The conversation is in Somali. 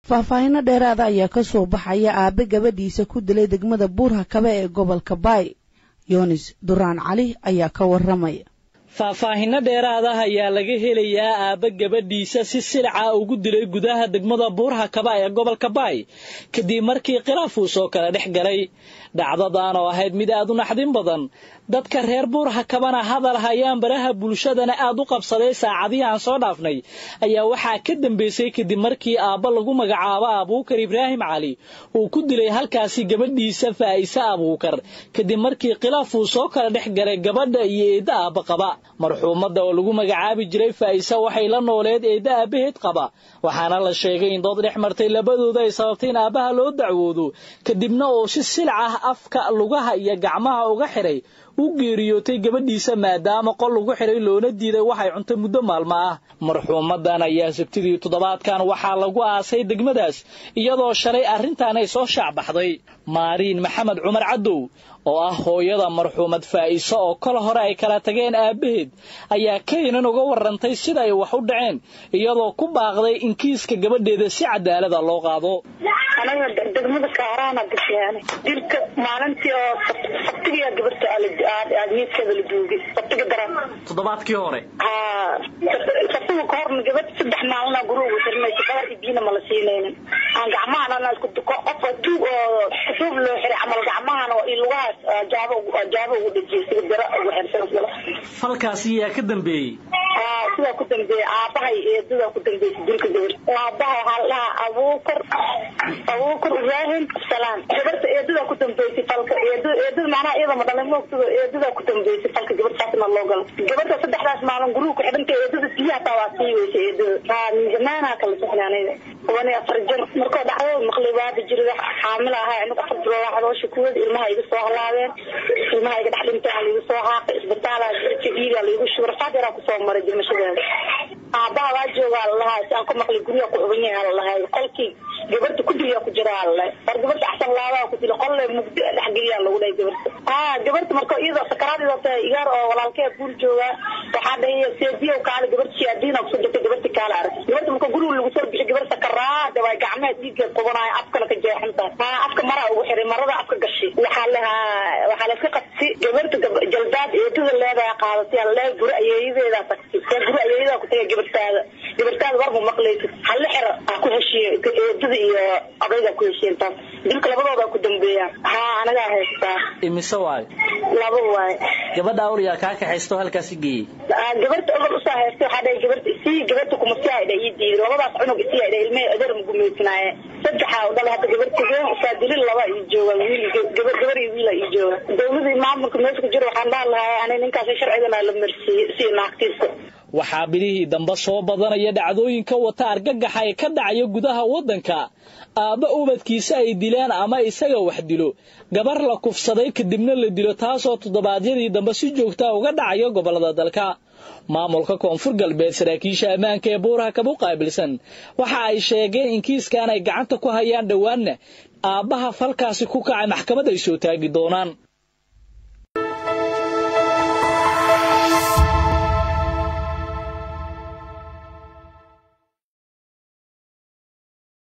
faahfaahino dheeraada ayaa ka soo baxaya aabe gabadhiisa ku dilay degmada buurha kabe ee gobolka baay yoonis duraan cali ayaa ka warramaya faahfaahinno dheeraada ayaa laga helayaa aabba gabadhiisa si silica ugu dilay gudaha degmada buurha kaba ee gobolka baay kadib markii khilaaf uu soo kala dhex galay dhacdadan oo ahayd mid aad u naxdin badan dadka reer buurha kabana hadal hayaan baraha bulshadana aad u qabsaday saacadihii aan soo dhaafnay ayaa waxaa ka dambeysay kadib markii aabba lagu magacaabo abuukar ibraahim cali uu ku dilay halkaasi gabadhiisa faa'ise abuukar kadib markii khilaaf uu soo kala dhex galay gabadha iyo eedda aabba qaba marxuumadda oo lagu magacaabi jiray faa'ise waxay la nooleed eedda aabbaheed qaba waxaana la sheegay in dood dhex martay labadooda ay sababtay in aabbaha loo dacwoodo kadibna uu si silic ah afka lugaha iyo gacmaha uga xiray u geeriyootay gabadhiisa maadaama qol lagu xiray loona diiday waxay cuntay muddo maalmo ah marxuumadan ayaa sabtidii toddobaadkan waxaa lagu aasay degmadaas iyadoo shalay arrintan ay soo shaacbaxday maariin maxamed cumar cadow oo ah hooyada marxuumad faa'iso oo kol hore ay kala tageen aabbaheed ayaa kaynan uga warrantay sida ay wax u dhaceen iyadoo ku baaqday in kiiska gabadheeda si cadaalada loo qaado anaga degmada kaaraana gashaan dilka maalintii oo sabtiga gabarta aadmiidkeeda la duugay sabtiga daran toddobaadkii hore haa sabtiga ka horna gabadh saddex maalina guruugu xirinaysa gabar ibiina mala siinaynin aan gacmahana isku duko qof tuug oo xusuub loo xiray camal gacmahana oo lugahaas jaabo jaabo ugu dhejiyay sida bira ugu xirsan falkaasi yaa ka dambeeyey haa sidaa ku dambeeyey aabahay eedadaa ku dambeysay dilka gabar aabaha waxaa la dhahaa abuukar abuukar ibraahim salaan gabarta eedadaa ku dambeysay falka eedada eedada macnaha iyada ma dhalay moogtada eedadaa ku dambeysay falka gabartaasna loo galo gabarta saddexdaas maalin guruhu ku xidhanta eedada biyaha taa waa sii weysay eedada haa min zamaanaa kala sixnay aniga toban iyo afar jir markoo dhacdo maqlay baada jirida xaamil ahaa aniga afar bilood waxdoosha kuwada ilmaha iga soo halaabeen ilmaha iga dhex dhintaan laiga soo haaqay isbitaalaa jirka dhiigaa laigu shubay rafaad yaraa kusoo maray dimashadeeda aabaha waa joogaa lalahaa si aan ku maqlay guryaha ku cuban yahay lalahay qolkii gabarta ku diliyaa ku jira lalahay war gabarta axsan laabaa ku dili qolle mugdi dhexgeliyaa lagu dhahay gabarta haa gabarta marka iyada sakaraadida tahay igaar oo walaalkee guur joogaa waxaa dhahay seediyow kaale gabarta shiyaadiina kusoo jirtay gabarta kaale arag gabarta marka guriga lagu soo bixi gabar sakaraada waa gacmaha dhiiggeed qubanaayo afkana ka jeexan tahay haa afka maraa ugu xiray marada afka gashay waxaa lahaa waxaa la iska qabsi gabarta jaldaad eedada leedahay qaadatay alle guri ayeeyadeedaa tagtay see guri ayeeyadaa ku tagay gabartaada gabartaada warma maqlaysid halle xira ha ku heshiye eedada iyo odaygaa ku heshiyen taas dilka labadooda ku dambeeyaan haa anagaa haystaa imise waayo laba waaye gabadha awliyaa kaa kaxaysto halkaasi geeyey gabarta odol usoo haystay waxaa dhahay gabarta sii gabarta kumasii aydha ii diiday labadaas cunug isii aydha ilmahey adeer ma gumaysanaaye saddexa u dhalay hadda gabarta geen usaadilin laba ii jooga wiil gabar gabar iyo wiila ii jooga dawladii maamulka meesha ku jira waxaan dhahan lahaa ani ninkaasi sharcigana la marsiiyey si naagtiisa waxaa bilihii dambe soo badanaya dhacdooyinka wata argagaxa ee ka dhacaya gudaha waddanka aabba ubadkiisa ay dilaan ama isaga wax dilo gabar la kufsaday kadibna la dilo taasoo toddobaadyadii dambe si joogtaa uga dhacaya gobollada dalka maamulka koonfur galbeed saraakiisha ammaanka ee buuraha kabu qaabilsan waxa ay sheegeen in kiiskan ay gacanta ku hayaan dhowaanna aabbaha falkaasi ku kacay maxkamad ay soo taagi doonaan